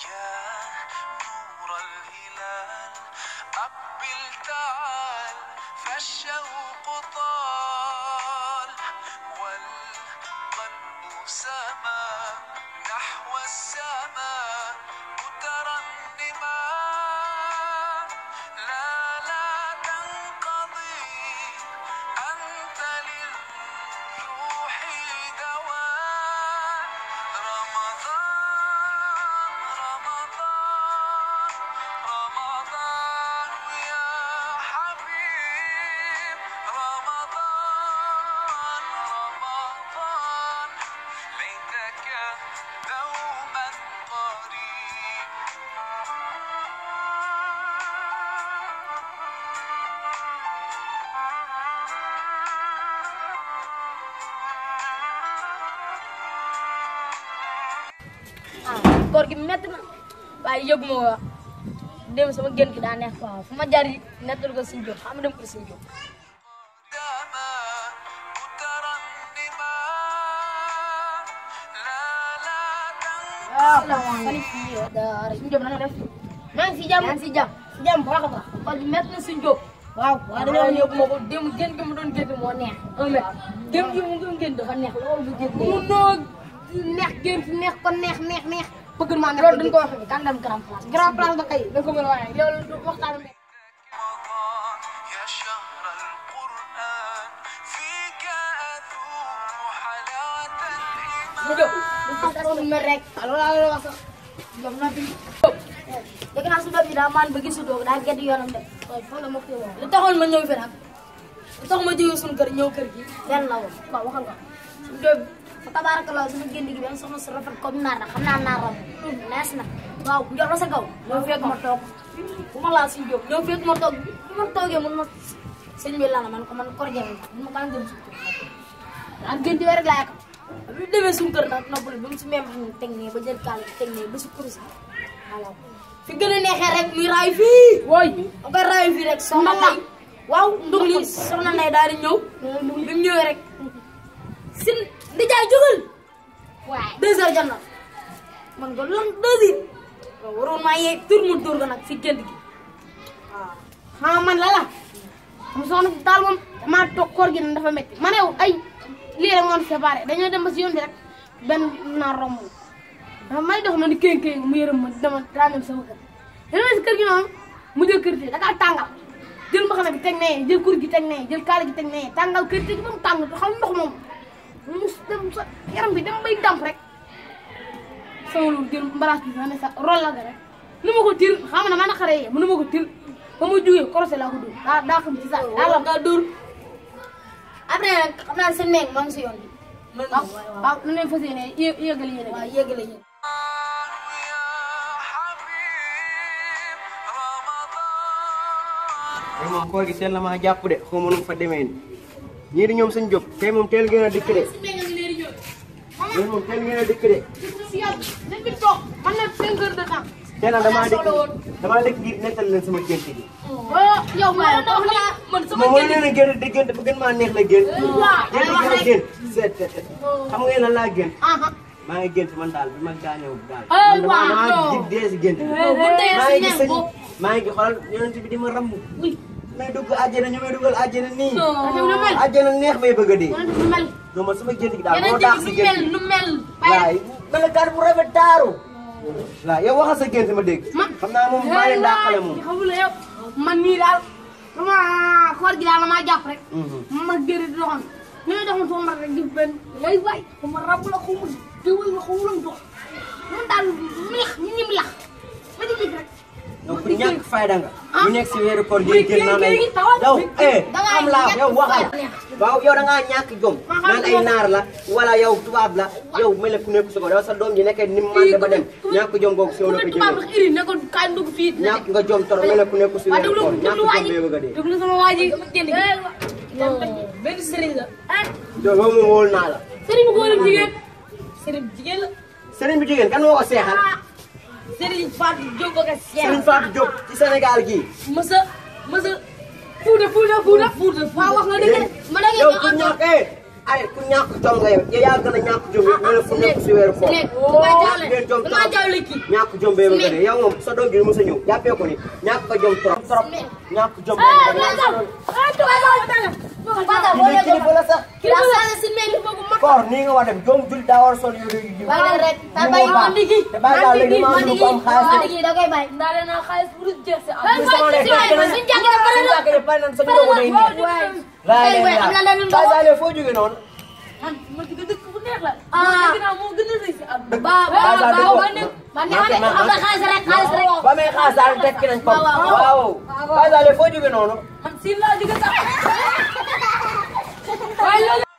يا نور الهلال أقبل تعال فالشوق طال والقلب سما نحو السماء مترنما لا لا تنقضي أنت للروح دواء رمضان رمضان رمضان يا حبيب رمضان رمضان ليتك دوما قريب ah koor gi métti na waaye yëgu ma waa dem sama génn gi daa neex waaw fu ma jaar yi nettal ko suñu jóg xam nga dem ko suñu jóg دما مترنما لا لا تنقضي waaw salaamaaleykum daara suñu jóg na nga def maa ngi si jàmm maa ngi si jàmm si jàmm bu baax a baax koor gi métti na suñu jóg waaw waaw dañoo yóbbu ma ko dem génn gi mu doon génn moo neex un mètre dem gi mu doon génn dafa neex loolu bu génn mu noo neex génn fi neex ko neex neex neex bëgg maa neex loolu dañ ko wax bi kan dem grand place grand place ba kay da ko mën a waxee loolu waxtaan bi رمضان يا شهر القرآن فيك أذوق حلاوة mu الإيمان jóg du fàttali mer rek alors laa la wax sax jóg na fi dégg naa su doom yi daa maan ba gisu doog daa gedd yoonam de waaye foofu la ma koy wax li taxoon ma ñëw fi nag li tax ma jógee suñu kër ñëw kër gi lenn la woon waaw waxal nga suñu doom fa tabaarakallah sama génn gi benn soxna su rafet comme naar na xam naa naar ram nees na waaw njor la sa kaw ñëw fekk ma toog bu ma laal suñu jóg ñëw fekk ma toog bu ma toogee mun ma sëñ bi lana man ko man kor jafe mun ma kaan gën suñu kër daan gën di rek laa yakam lu demee suñu kër nag noppali bi mu si même ñu teg nee ba jël kaal bi teg nee ba si kurus bi voilà fi gën a neexee rek muy raay fii wooy da koy raay fii rek soxna lay waaw ndug li soxna lay daal di ñëw bi mu ñëwee rek sin di jaay jógal waaye deux heures jot na man ko lan deux heures waaw waroon maa yee tur mu tur ko nag si gént gi waaw ah man la la mu soxna si daal moom maa toog koor gi nag dafa métti ma ne ay lii rek moo ñu séparé dañoo dem ba si yoon bi rek benn naar romb dafa may dox ma ni kéng kéng mu yërëm ma dama daa dem sama kër dama si kër gi noonu mu jël kër gi da kaa tàngal jël mbaxana bi teg nee jël kur gi teg nee jël kaala gi teg nee tàngal kër gi ba mu tàng xam ndox moom mu dem sa yaram bi dem bay damp rek sama loolu jël mbalaas bi sax ne sa rol la ga rek nu ma ko til xam na ma naqaree yee mënu ma ko til ba ma jógee korosé laa ko dóor daa daa xam ci sax daa lam daa dóor après nag xam naa seen meeg maa ngi si yoon bi waaw waaw nu leen fas yéene yé yéegal yéene waaw yéegale yéen يا حبيب رمضان tey moom koor gi teel na maa jàpp de xaw ma nu mu fa demee nii ñii di ñoom suñ jóg tey moom teel ngeen a dikk de ñii moom teel ngeen a dikk de si yàlla dañ fi toog man na cinq heures de temps tey nag damaa dikk damaa dikk ngir nettal leen sama gént gi oh yow ma la dox laa man sama moom moo leen a gént di gént ba gën maa neex la gént gént gi ma gént seet seet seet xam nga lan laa gént aha maa ngi gént man daal bi ma gaañoo daal Ay, man damaa waaw, damaa non. jib dee si gént bi bu dee maa si ngi gis ñam sëñ boobu maa ngi xoolal yonent bi di ma ramb may dugg àjjana ñu may dugal àjjana nii yow lu mel àjjana neex may bëgg a dee wala lu mel non man sama gént gi daal yeneen moo daax si nu gént mel gi nu mel waay melokaan bu rafet taaru waaw yow waxal sa gént ma dégg man xam naa moom maa leen daaxale moom xamula yow man nii daal dama koor gi daal damaa jàpp rek ma gëri di doxoon ñu ngi doxoon sama rek gis benn lay waay xaw ma rab la xaw ma diwul la xaw ma dox man daal milax ñu ñi milax ma di gis rek yow ku ñàkk fayda nga Ah. bu nekk si weeru koor Muy gi génn naan ay kii kii tawal. yow eh Dangay am laa ñàkk yow waxal fayda. waaw yow da ngaa ñàkk jom Ma xam naan ay nga- naar la wala yow tubaab la yow mel ne ku nekk su ko dafa sa doom ji nekkee ni mu mànde ba dem ñàkk jom googu si yow la ko tubaab jëlee rek iri ne ko kaay dugg fii ñàkk nga jom toro mel ne ku nekk si waa weeru déglu koor ñàkk déglu waa jom ji bee bëgg a dee déglu sama waa ji génn gi benn sëriñ la yow moom moom wóolu naa la sëriñ bu góor ak jigéen sëriñ jigéen la sëriñ bi jigéen kan moo ko seexal sëriñ Fatou Diop ak sëriñ Fatou Diop ci Sénégal gii mësa mësa fuuta fuuta fuuta fuuta waaw wax nga dëgg de ma da yow ngeen ku ñëw ñàkk eh ay ku ñàkk jom nga yow yow yaa gën a ñàkk jom yow nga ne fu nekk si weeru koor nekk dama jawle ngeen jom dama trop jawle kii ñàkk jom bee bëgg a dee yow moom sa doom ji mos a ñëw jàppee ko ni ñàkk ko jom trop trop ñàkk jom bee bëgg a dee Fata boo kii leen kilifa la sax yaa sànni si mel ni bëgg ma koor nii nga war a dem jom jul daa war a sol yére yu bàyyi leen rek te yu bàyyi mu ma baax ndigi te bàyyi daal léegi maa ngi ko am xaalis ndigi da koy bàyyi ndaale naa xaalis bu dul jeex si Bàyyi ma sama ci lekk waay suñu jàngee pare suñu na jàngee pare nañ sa ndogu day nii laay Ay, lay am na leneen laay ndogu. laay foo jógee noonu man ma jóge dëkk bu neex la Ah. dëgg naa moo gën a rëy si àdduna ba ba Baye Sall ba dëgg man ne man ne man ne am na xaalis rek xaalis rek ba may xaas daal tekki nañ ko waaw, waaw. waaw Baye Sall foo jógee noonu man si laa jóge sax waaye loolu